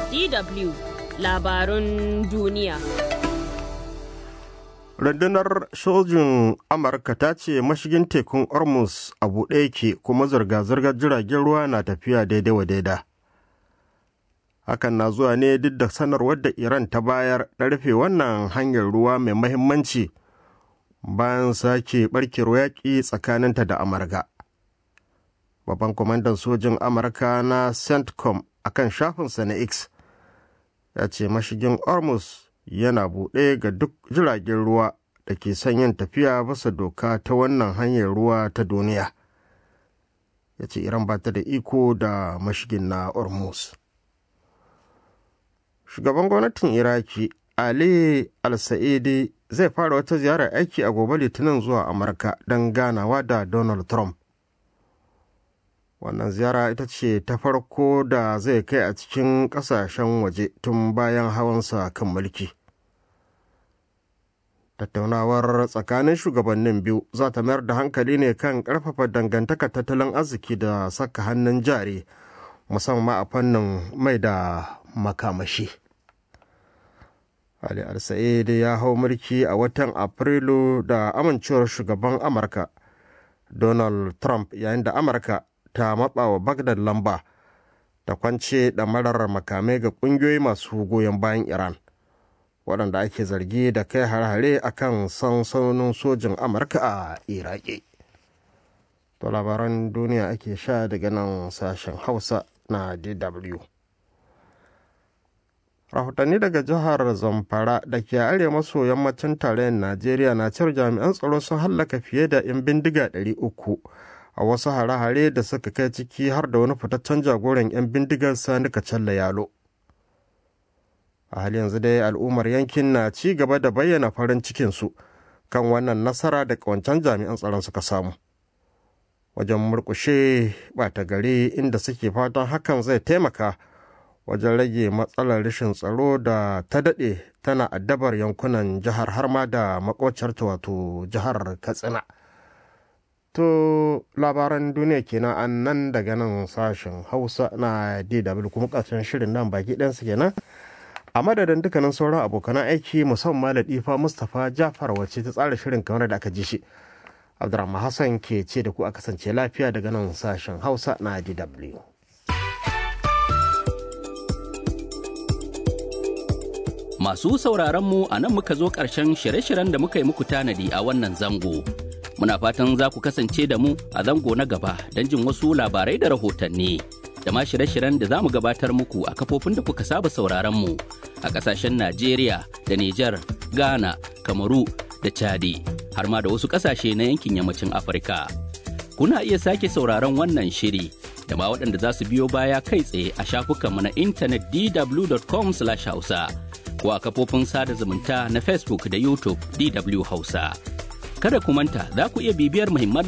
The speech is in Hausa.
DW labarun duniya. Rundunar sojin Amurka ta ce mashigin tekun Hormuz a buɗe yake kuma zirga-zirgar jiragen ruwa na tafiya daidai wa daida. Hakan na zuwa ne duk da sanarwar da Iran ta bayar na rufe wannan hanyar ruwa mai mahimmanci bayan sake barkewar yaƙi tsakaninta da Amurka. Babban kwamandan sojin Amurka na CENTCOM a kan shafinsa na X ya ce mashigin Hormuz yana buɗe ga duk jiragen ruwa da ke son yin tafiya bisa doka ta wannan hanyar ruwa ta duniya ya ce iran ba ta da iko da mashigin na hormuz shugaban gwamnatin iraki ali al-sa'idi zai fara wata ziyarar aiki a gobe litinin zuwa amurka don ganawa da donald trump wannan ziyara ita ce ta farko da zai kai a cikin kasashen waje tun bayan hawansa kan mulki tattaunawar tsakanin shugabannin biyu za ta mayar da hankali ne kan karfafa dangantaka tattalin arziki da saka hannun jari musamman a fannin mai da makamashi ali al-sa'id ya hau mulki a watan afrilu da amincewar shugaban amurka donald trump yayin da amurka ta matsa wa Bagdad lamba ta kwance ɗamarar makamai ga ƙungiyoyi masu goyon bayan Iran waɗanda ake zargi da kai har-hare a kan sansanonin sojin Amurka a Iraki. To labaran duniya ake sha daga nan sashen Hausa na DW. Rahotanni daga jihar Zamfara da ke arewa maso yammacin tarayyar Najeriya na cewar jami'an tsaro sun hallaka fiye da 'yan bindiga 300 a wasu hare-hare da suka kai ciki har da wani fitaccen jagoran 'yan bindigar sani kacalla yalo a hali yanzu dai al'ummar yankin na ci gaba da bayyana farin cikinsu kan wannan nasara da kawancan jami'an tsaron suka samu wajen murkushe ɓata gari inda suke fatan hakan zai taimaka wajen rage matsalar rashin tsaro da ta daɗe tana addabar yankunan jihar har ma da makocarta wato jihar katsina To labaran duniya kenan an nan daga nan sashen Hausa na DW kuma ƙarshen shirin nan baki ɗansu kenan. A madadin dukkanin sauran abokan aiki musamman Latifa Mustapha Jafar wacce ta tsara shirin kamar da aka ji shi. Abdurrahman Hassan ke ce da ku a kasance lafiya daga nan sashen Hausa na DW. Masu sauraron mu a nan muka zo ƙarshen shirye-shiryen da muka yi muku tanadi a wannan zango. Muna fatan za ku kasance da mu a zango na gaba don jin wasu labarai da rahotanni. Da ma shirye-shiryen da za mu gabatar muku a kafofin da kuka saba sauraron mu a ƙasashen Najeriya da Nijar, Ghana, Kamaru da Chadi, har ma da wasu ƙasashe na yankin yammacin Afirka. Kuna iya sake sauraron wannan shiri da ma waɗanda za su biyo baya kai tsaye a shafukanmu na intanet dw.com/hausa. ko a kafofin sada zumunta na Facebook da YouTube DW Hausa. Kada ku manta za ku iya bibiyar muhimman